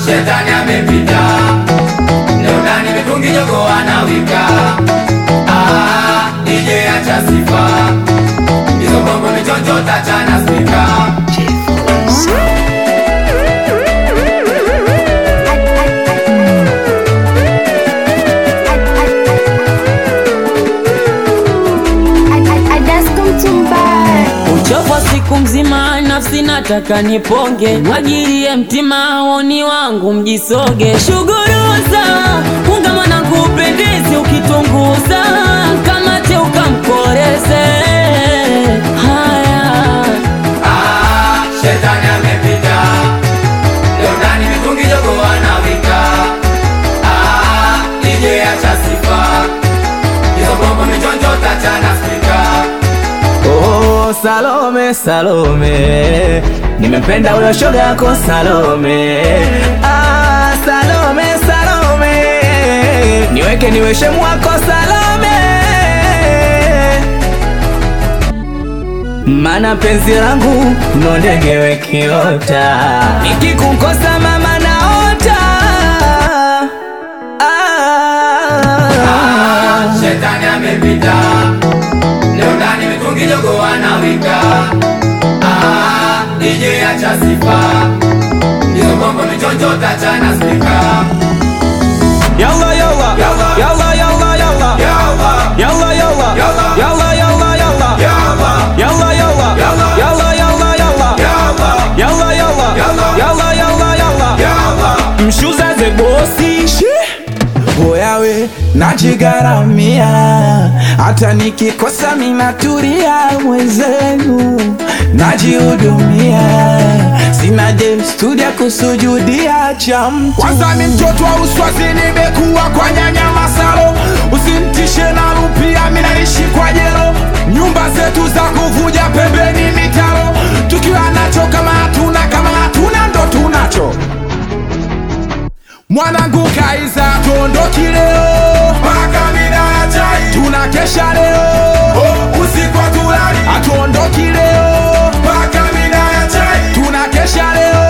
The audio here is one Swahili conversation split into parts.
shetani amepita leo ndani mitungi jogo anawika ah, DJ acha sifa hizo bongo michonjo tachana spika Uchovu wa siku mzima, nafsi nataka niponge, mwagilie mtima woni wangu mjisoge, shuguruza ungama na kupendezi, ukitunguza kama te ukamkoreze. Haya ah, shetani amepita leo ndani mitungi jogo anawika ah, DJ acha sifa hizo bongo michonjo tachana spika Oh, Salome, Salome, nimempenda huyo shoga yako Salome. Ah, Salome, Salome, niweke niwe shemu wako Salome, mana penzi langu ndo ndege wekiota, nikikukosa mama naota. Ah, Ah, shetani amepita leo ndani mitungi jogo anawika ah, DJ acha sifa hizo bongo michonjo tachana spika Yalla yalla Yalla. yalla yalla yalla Yalla. Yalla yalla Yalla. yalla yalla yalla Yalla. Yalla yalla Yalla. yalla yalla yalla Yalla. Yalla yalla Yalla. yalla yalla yalla Yalla. Mshuza ze bosi Oyawe najigaramia hata nikikosa minaturia mwenzenu najihudumia sina dem studia kusujudia cha mtu kwanza ni mtoto wa uswazi nimekuwa kwa nyanya masalo usimtishe na rupia minaishi kwa jero nyumba zetu za kuvuja pembeni mitaro tukiwa nacho kama hatuna kama hatuna ndo tunacho mwanangu kaiza tuondoki leo mpaka mida ya chai tunakesha leo oh, usiku hatulali hatuondoki leo mpaka mida ya chai tunakesha leo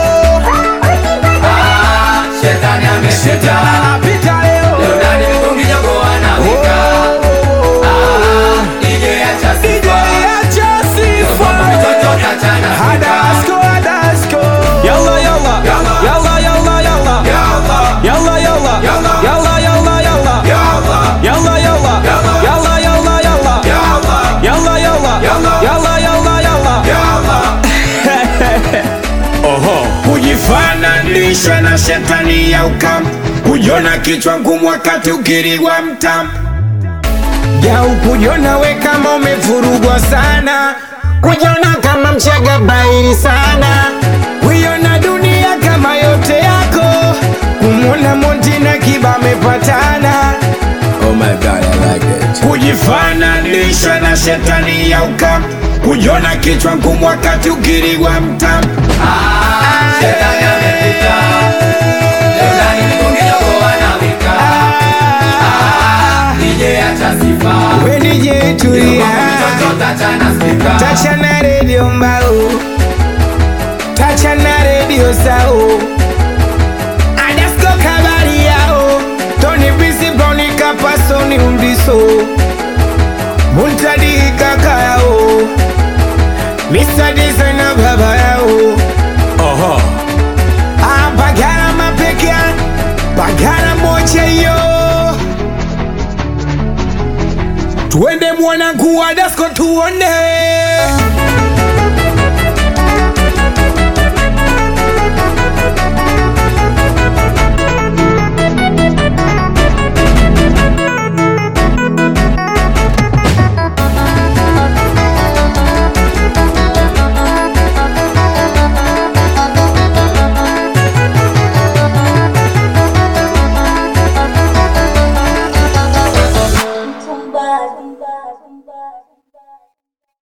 Ah, shetani amepita shetani anapita leo leo ndani mitungi jogo anawika ah, DJ acha sifa hizo bongo michonjo tachana spika Yalla yalla Yalla. yalla yalla yalla Yalla. yalla yalla Yalla. yalla yalla yalla Yalla. yalla yalla Yalla. yalla yalla yalla Yalla. yalla yalla Yalla. yalla yalla yalla Yalla. kujifananisha na shetani ya ukam kujiona kichwa ngumu wakati ukirigwa mtam jau kujiona we kama umevurugwa sana kujiona kama mchaga bairi sana kuiona dunia kama yote yako kumwona monti na kiba amepatana Oh my god, I like it. kujifananisha na shetani ya ukam kujiona kichwa ngumu wakati ukirigwa mtam Ah, shetani amepita leo ndani mitungi jogo anawika ah, DJ acha sifa wenije hizo tulia bongo michonjo tachana spika tacha na redio mbao tacha na redio sao adasko kabari yao toni bisi broni kapasoni umbiso muntadi kaka yao Mr. Designer baba yao Oho. Ah, bagara mapekea bagara moja yo tuende mwanangu wa dasko tuone